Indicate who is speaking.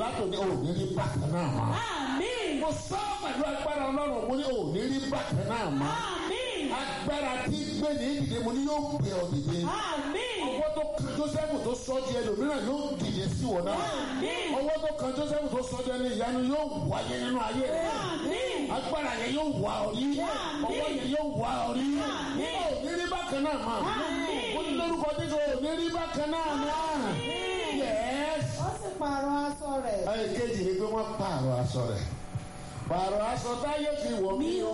Speaker 1: látòní ò ní rí bákan náà mọ́.
Speaker 2: Àmín.
Speaker 1: mo sọ pẹ̀lú agbára ọlọ́run mo ní ò ní rí bákan náà mọ́.
Speaker 2: Àmín.
Speaker 1: agbára tí gbé ní ìdìde mo ní yóò gbé ọ dìde.
Speaker 2: Àmín.
Speaker 1: ọwọ́ tó kan joseph tó sọ di ẹlòmíràn yóò dìde sí wọn náà.
Speaker 2: Àmín.
Speaker 1: ọwọ́ tó kan joseph tó sọ di ẹni ìyanu yóò wáyé nínú ayé rẹ.
Speaker 2: Àmín.
Speaker 1: agbára yẹn yóò wá ọ rí.
Speaker 2: Àmín.
Speaker 1: ọwọ́ yẹn yóò wá ọ rí.
Speaker 2: Àmín.
Speaker 1: ò ní rí bákan náà mọ́.
Speaker 2: Àmín.
Speaker 1: mo ní lórúkọ dídò ò ní rí bákan náà mọ́. yes
Speaker 3: ó sì pààrọ̀ aṣọ rẹ̀.
Speaker 1: ẹ̀ẹ́dẹ́jì ni pé wọ́n pààrọ̀ aṣọ rẹ̀ pààrọ̀ aṣọ táyé fi wọ̀ mí o